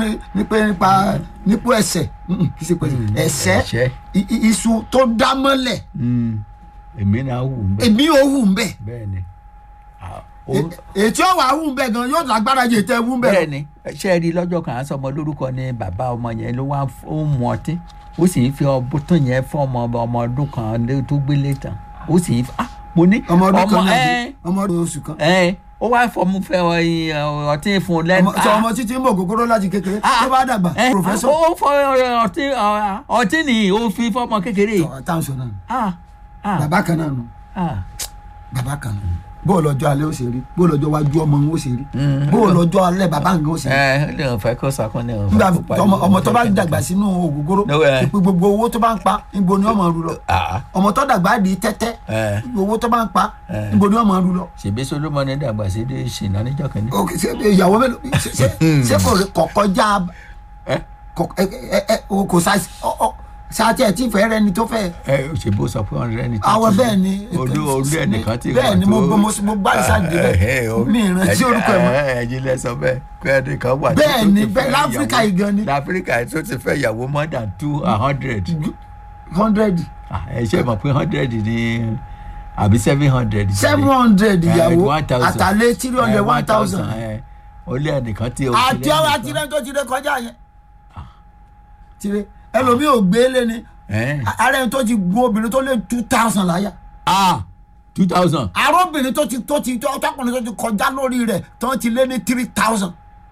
ní ní pé nípa nípò ẹsẹ̀ mm, kì í ṣe pé ẹsẹ̀ ẹ̀ṣẹ̀. i- i- iṣu tó dá mọ́lẹ̀ Mm. èmi náà wù ú bẹ́ẹ̀ èmi ò hù ń bẹ̀ bẹ́ẹ̀ ni Ah, ó- ètí ọ̀wà hù ń bẹ̀ gan yóò lágbára jẹ tẹ́ hù ń bẹ̀ lọ. bẹ́ẹ̀ ni ṣé ẹ rí lọ́jọ́ kan à ń sọmọ lórúkọ ni bàbá ọmọ yẹn ló wá f- ó ń mu ọtí ó sì ń fi ọbọ tó yẹn fún ọmọ ọmọ ọdún kan lé- tó gbélé tán ó sì ń f- ah mo ní ọmọ ọdún kan náà ẹ ọmọ ọdún oṣù kan ẹ ó wá fọmú fẹ ọ- ọ- ọtí fún un lẹ́nu ọmọ sọ ọmọ títí ń bọ̀ kókóró láti kékeré tó bá dàgbà ẹ, pòfẹ́sọ̀ ó fọ ọtí ọ- ọtí nìyí ó fi fọmọ kékeré táwọn sọ náà ah ah bàbá kan náà nù ah bàbá kan nù bó lọ́jọ́ alẹ́ ó ṣe rí bó lọ́jọ́ wájú ọmọ ń ó ṣe rí Mm. bó lọ́jọ́ alẹ́ bàbá nǹkan ó ṣe rí ẹ ẹ lè fẹ́ kó sakun ní ọ̀fẹ́ nígbà kó parí ọmọ ọmọ tó bá ọjọ́ dàgbà sínú ògógóró No, eh. ìpè gbogbo owó tó bá ń pa níbo ni ọmọ rú lọ ah ọmọ tó dàgbà di tẹ́tẹ́ ẹ owó tó bá ń pa Eh. níbo ni ọmọ rú lọ. ṣèbí solomoni dàgbà sí dé ṣìnà níjọ́ kìíní. Ok, ṣé ìyàwó mélòó ṣé- ṣé- ṣé kò rí kọ̀kọ́já ẹ kọ- ẹ ẹ ẹ o kò sá ọ- ọ- sáà tí ẹ tí fẹ́ rẹ ni tó fẹ́ ẹ ṣèbó sọ pé ọ̀rẹ́ ẹni tó àwọn ti- bẹ́ẹ̀ ni olú olú ẹnìkan tí bẹ́ẹ̀ ni mo mo mo mo gbá ìsáàdì bẹ́ẹ̀ mi ìrántí orúkọ ẹ̀ mọ́ ẹ̀yin lẹ sọ bẹ́ẹ̀ pé ẹnìkan wà Bẹ́ẹ̀ tó ni, ti bẹ́ẹ̀, fẹ́ láfíríkà ìyàwó- yìí gan ni. láfíríkà yìí tó ti fẹ́ ìyàwó more than two hundred hundred ẹ ṣe mọ̀ pé hundred ni àbí seven hundred. seven hundred ìyàwó one thousand. àtàlẹ́ three hundred one thousand ó lé ẹnìkan tí o àti ọ̀rọ̀ àti rẹ̀ tó ti rẹ̀ kọjá yẹn tire ẹlòmíì ò gbé lé ni ara ẹni tó ti gun obìnrin tó lé two thousand láyà ah two thousand. arọ́bìnrin tó ti tó ti tọkùnrin tó ti kọjá lórí rẹ̀ tó ti lé ní three thousand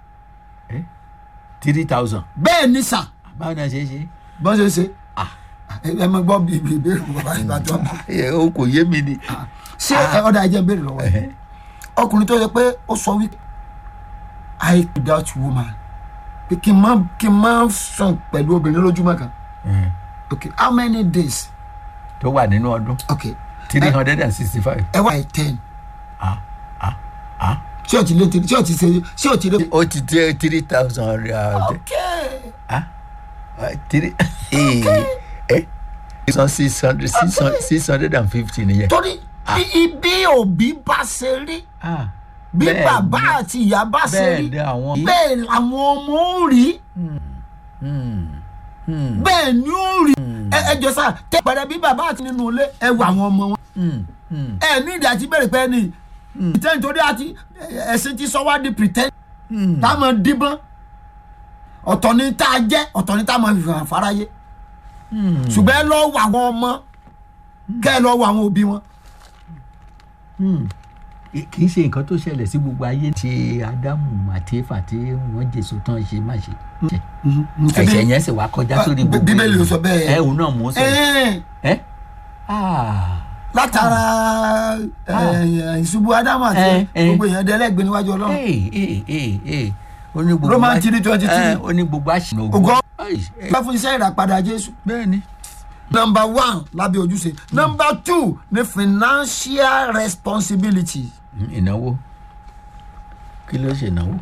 three thousand. bẹ́ẹ̀ ni sà báwo ni a ṣe é ṣe. bọ́n ṣe ṣe ah ẹ mọ gbọ́ bí ibi ìbéèrè bàbá ìbàdàn ẹ, o kò yé mi ni. ṣé ẹ ọ̀dà ẹ̀jẹ̀ béèrè lọ́wọ́ ẹ̀ ọkùnrin tó yẹ pé ó sọ wípé i without woman pé kí n má kí n má sùn pẹ̀lú obìnrin lójúmọ́ kan ok how many days tó wà nínú ọdún ok three hundred and sixty five. ẹ wá ẹ ten ah ah ah. ṣé o ti lé ṣé o ti ṣe ṣé o ti lé. ó ti dé three thousand rẹ̀ ok ah three ẹ ẹ six hundred six hundred six hundred and fifty nìyẹn. torí bí ibi òbí bá ṣe rí ah bí bẹ́ẹ̀ bàbá ni. àti ìyá bá ṣe bẹ́ẹ̀ rí ni àwọn. bẹ́ẹ̀ làwọn ọmọ ó rí Hmm, hmm, bẹ́ẹ̀ ni ó rí ẹ ẹ jọ sá tẹ pẹrẹ bí bàbá àti nínú ilé ẹ wà àwọn ọmọ wọn hmm, hmm, ẹ ní ìdí àti bẹ̀rẹ̀ pé ní pretend torí àti ẹ̀sìn ti sọ wá di pretend hmm. tá a máa díbọ́n ọ̀tọ̀ ni tá a jẹ́ ọ̀tọ̀ ni tá a máa fi hàn fáráyé Hmm. ṣùgbọ́n ẹ lọ wọ àwọn ọmọ kẹ́ ẹ lọ wọ àwọn òbí wọn. Hmm. kì í ṣe nǹkan tó ṣẹlẹ̀ sí gbogbo ayé tí ádámù àti éfà tí wọ́n jèso tán ṣe má ṣe. ẹ̀ṣẹ̀ yẹn sì wá kọjá sórí gbogbo Bíbélì ló sọ bẹ́ẹ̀. ẹ òun náà mò ń sọ Ẹ́ẹ̀, ẹ ah látara ẹ̀, ìṣubú ádámù àti Eh, eh. gbogbo èèyàn dẹ́lẹ́gbẹ̀ẹ́ níwájú ọlọ́run. ee ee ee ee ó ní gbogbo Roman wa- 3:23. ẹ, ó ní gbogbo àṣìnà Ògo. Ai, ẹ, bá fún iṣẹ́ ìràpadà jésù. bẹ́ẹ̀ ni. number one lábẹ́ ojúṣe number two ní financial responsibility. Hmm, ìnáwó kí ló ṣe ìnáwó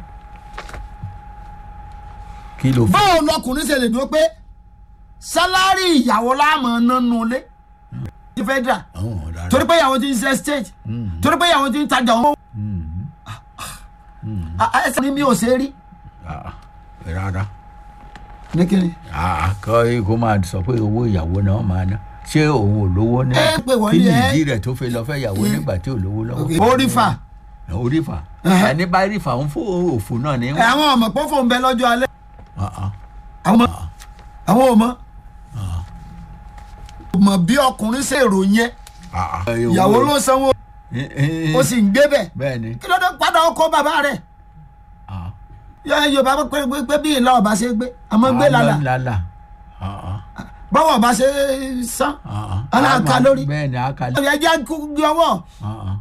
kí ló fẹ́. báwo lọkùnrin ṣe lè dúró pé sálárì ìyàwó láàmú nánú ilé ti federal àwọn rárá. torí pé ìyàwó ti ń ṣe state Hmm, torí pé ìyàwó ti ń tajà wọn. hmm, ẹsẹ̀ ni mi ò ṣe é rí. ah, rárá. ní kíni. Ah, kọ́ kó máa sọ pé owó ìyàwó náà máa ná ṣé òun ò lówó ní Ẹ pé wọ́n kí ní ni ẹ- ìdí rẹ̀ tó fi lọ fẹ́ ìyàwó nígbà tí ò lówó lọ́wọ́. orí fà orí fà Ẹhẹ́. ẹni bá rí fà ń fún òfò náà ní. ẹ àwọn ọmọ pọ́fọ́ ń bẹ lọ́jọ́ alẹ́ Ah, ah. àwọn àwọn ọmọ mọ̀ bí ọkùnrin ṣe ròyìn ẹ Ah, ah. ìyàwó ló sanwó Eh, eh, ó sì ń gbé bẹ̀ bẹ́ẹ̀ ni. kí ló dé padà ọkọ bàbá rẹ̀ Ah. yọ yorùbá pé pé pé bí ìlà ọba ṣe gbé àmọ́ gbé Ah, lálà lálà. Ah, ah. báwo ọba ṣe san Ah, ah. Aláàká Ah, lórí. bẹ́ẹ̀ ni aka lórí. ẹ jẹ́ kú gbé ọwọ́ Ah, ah.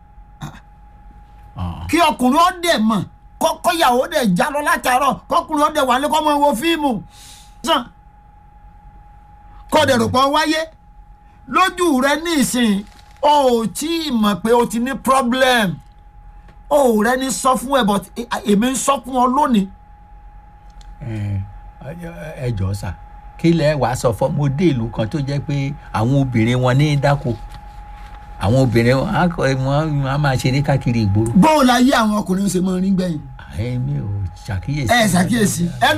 Ah, kí ọkùnrin ó dẹ̀ mọ̀ kọ́kọ́ ìyàwó dẹ̀ já lọ látàárọ̀ kọ́kùnrin ó dẹ̀ wà lé kọ́ mọ́ wo fíìmù sàn kọ́ dẹ̀ rò pọ̀ wáyé lójú rẹ ní ìsìn o ò tí ì mọ̀ pé o ti ní problem o ò rẹ ní sọ fún ẹ but èmi ń sọ fún ọ lónìí eh, ẹ jọ̀ọ́ sà kí lẹ wàá sọ fún mo dé ìlú kan tó jẹ́ pé àwọn obìnrin wọn ní dáko àwọn obìnrin wọn á kọ wọn á máa ṣeré káàkiri ìgboro bóò láyé àwọn ọkùnrin ṣe máa rí gbẹ̀yìn èmi ò ṣàkíyèsí. ẹ ṣàkíyèsí ẹ